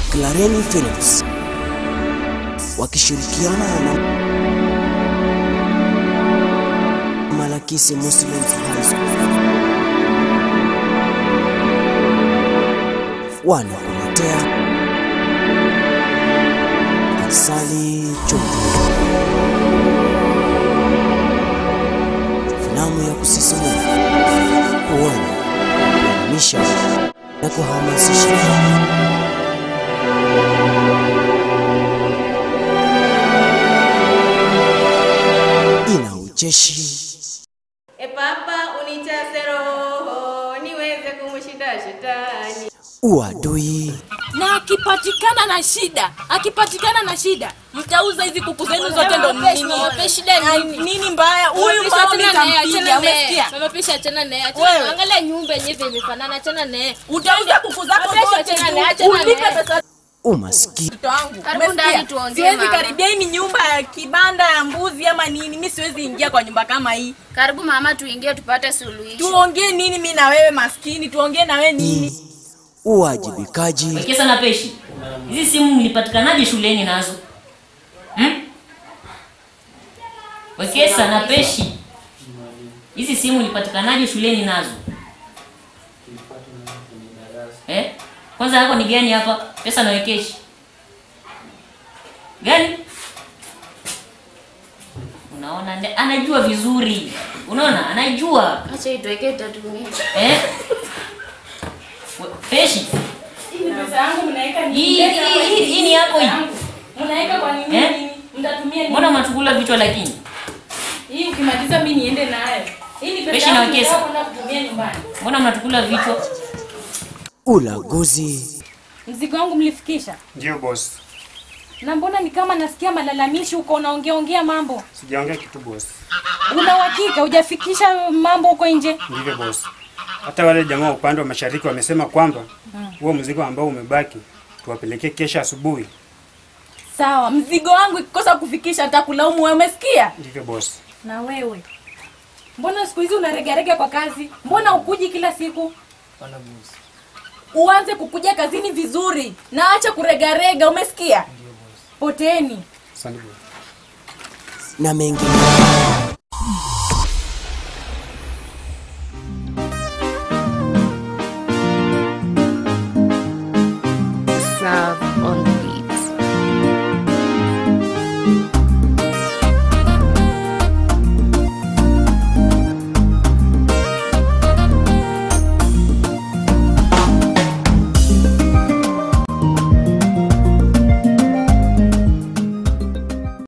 Clareni Films wakishirikiana na Malakisi Muslims High School wanakuletea Asali Chungu, filamu ya kusisimua, kuona, kuelimisha na kuhamasisha. Ina ucheshi, E Papa, unijaze roho niweze kumshinda shetani. uadui na akipatikana na shida akipatikana na shida mtauza hizi kuku zenu zote ndo nini Mapeshi shida Na nini? nini mbaya huyu Mapeshi mama achana naye, nitampiga achana naye. umesikia Mama Peshi achana naye, Wewe. achana. Angalia nyumba yenyewe imefanana, achana naye. utauza kuku zako Mapeshi zote achana tu. naye, achana ulipe naye. pesa umaskini mtoto wangu Karibu umesikia? ndani tuongee, siwezi mama. karibia hii ni nyumba ya kibanda ya mbuzi ama nini mi siwezi ingia kwa nyumba kama hii Karibu mama, tuingie tupate suluhisho. tuongee nini mi na wewe maskini tuongee na wewe nini uwajibikaji Wekesa na Peshi, hizi simu mlipatikanaje shuleni nazo hmm? Wekesa na Peshi, hizi simu mlipatikanaje shuleni nazo eh? Kwanza yako ni gani hapa? Pesa na Wekeshi gani? Unaona, nde- anajua vizuri, unaona, anajua Acha ituweke tutatumia. eh? We- Peshi, pesa yangu mnaweka hii hii- hii- hii ni yako hii mnaweka kwa nini Eh? nini? mtatumia mbona unatukula vichwa lakini hii ukimaliza mi niende nayo hii ni Peshi na Wekesa. kwenda kutumia nyumbani mbona mnatukula vichwa ulaguzi Mzigo wangu mlifikisha? Ndio boss. Na mbona ni kama nasikia malalamishi huko unaongea ongea mambo? Sijaongea kitu boss. Una uhakika hujafikisha mambo huko nje? Ndivyo boss. Hata wale jamaa wa upande wa mashariki wamesema kwamba huo mzigo ambao umebaki tuwapelekee kesho asubuhi. Sawa, mzigo wangu ikikosa kufikisha nitakulaumu wewe, umesikia? Ndivyo boss. Na wewe. Mbona siku hizi unaregarega kwa kazi? Mbona ukuji kila siku? Uanze kukuja kazini vizuri na acha kuregarega, umesikia? Poteni. Asante boss. na mengine.